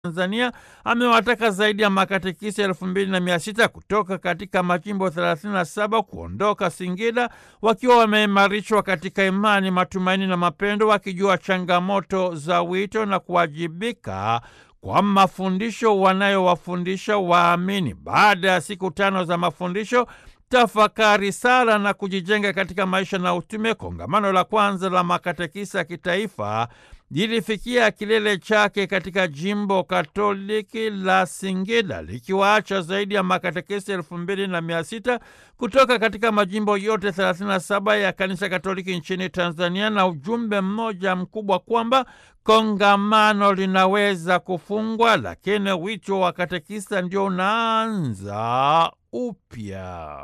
Tanzania amewataka zaidi ya makatekisi elfu mbili na mia sita kutoka katika majimbo 37 kuondoka Singida wakiwa wameimarishwa katika imani, matumaini na mapendo, wakijua changamoto za wito na kuwajibika kwa mafundisho wanayowafundisha waamini. Baada ya siku tano za mafundisho tafakari, sala na kujijenga katika maisha na utume, kongamano la kwanza la makatekisa ya kitaifa lilifikia kilele chake katika jimbo katoliki la Singida likiwaacha zaidi ya makatekesi elfu mbili na mia sita kutoka katika majimbo yote 37 ya kanisa Katoliki nchini Tanzania, na ujumbe mmoja mkubwa kwamba kongamano linaweza kufungwa, lakini wito wa katekista ndio unaanza upya.